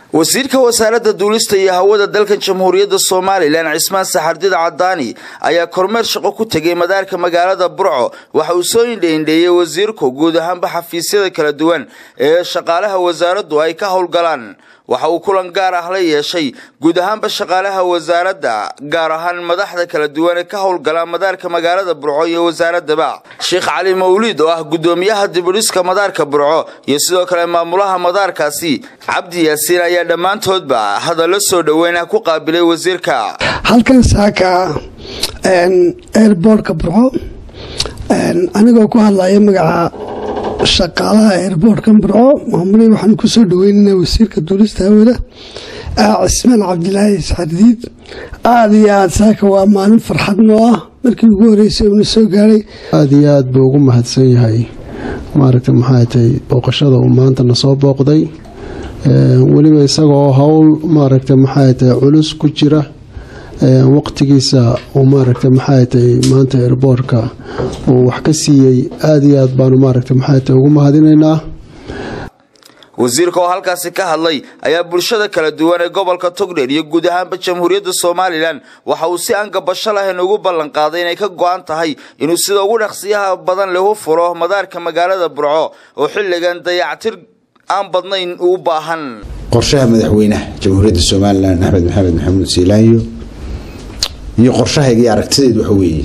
wasiirka wasaaradda duulista iyo hawada dalkan jamhuuriyadda somalilan cismaan saxardida cadaani ayaa kormeer shaqo ku tegay madaarka magaalada burco waxa uu soo indheindheeyey wasiirku guud ahaanba xafiisyada kala duwan ee shaqaalaha wasaaraddu ay ka howlgalaan waxa uu kulan gaar ah la yeeshay guud ahaanba shaqaalaha wasaaradda gaar ahaan madaxda kala duwan ee ka howlgala madaarka magaalada burco iyo wasaaradaba sheekh cali mawliid oo ah gudoomiyaha dibudhiska madaarka burco iyo sidoo kale maamulaha madaarkaasi cabdi yaasiin ayaa dhammaantoodba hadallo soo dhoweyna ku qaabilay wasiirka halkan saaka eerboortka burco anigoo ku hadlaya magaca shaqaalaha eerboortkan burco maamuley waxaan kusoo dhaweynana wasiirka duulista hawada cismaan cabdilaahi isxardiid aada iyo aada saaka waa maalin farxad noo ah markii ugu horeysay uuna soo gaadhay aada iyo aada buu ugu mahadsan yahay maaragta maxay tahay booqashada uu maanta na soo booqday weliba isagoo howl maaragta maxay tahay culus ku jira waqtigiisa uu maaragta maxay tahay maanta erboorka uu wax ka siiyey aada iyo aad baanu maaragta maxay tahay ugu mahadinaynaa wasiirka oo halkaasi ka hadlay ayaa bulshada kala duwan ee gobolka togdheer iyo guud ahaanba jamhuuriyadda somalilan waxa uu si aan gabasho lahayn ugu ballan qaaday inay ka go-an tahay inuu sida ugu dhaqsiyaha badan lahu furo madaarka magaalada burco oo xilligan dayactir aan badnayn u baahan qorshaha madaxweynaha jamhuuriyadda somalilan axmed maxamed maxamuud siilaanyo iyo qorshahayga iyo aragtideed waxa weeye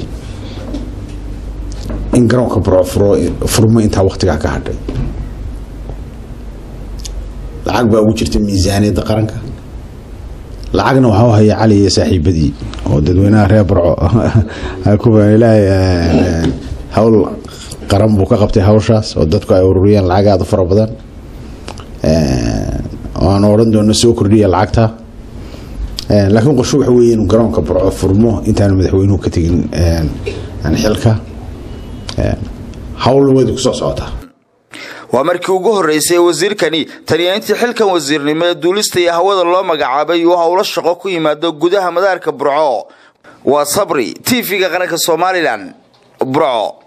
in garoonka burco furmo intaa waqtigaa ka hadhay lacag baa ugu jirta miisaaniyadda qaranka lacagna waxaa u haya cali iyo saaxiibadii oo dadweynaha reer burco kuwa ilaahay hawl qaran buu ka qabtay hawshaas oo dadku ay ururiyeen lacag aada u fara badan oo aan odhan doono soo kordhiya lacagta laakiin qorsho waxa weeye inuu garoonka burco furmo intaanu madaxweynuhu ka tegin xilka hawl wadi kusoo socotaa waa markii ugu horreysay wasiirkani taniya intii xilkan wasiirnimo ee duulista iyo hawada loo magacaabay uu howlo shaqo ku yimaado gudaha madaarka burco waa sabri t v-ga qaranka somalilan burco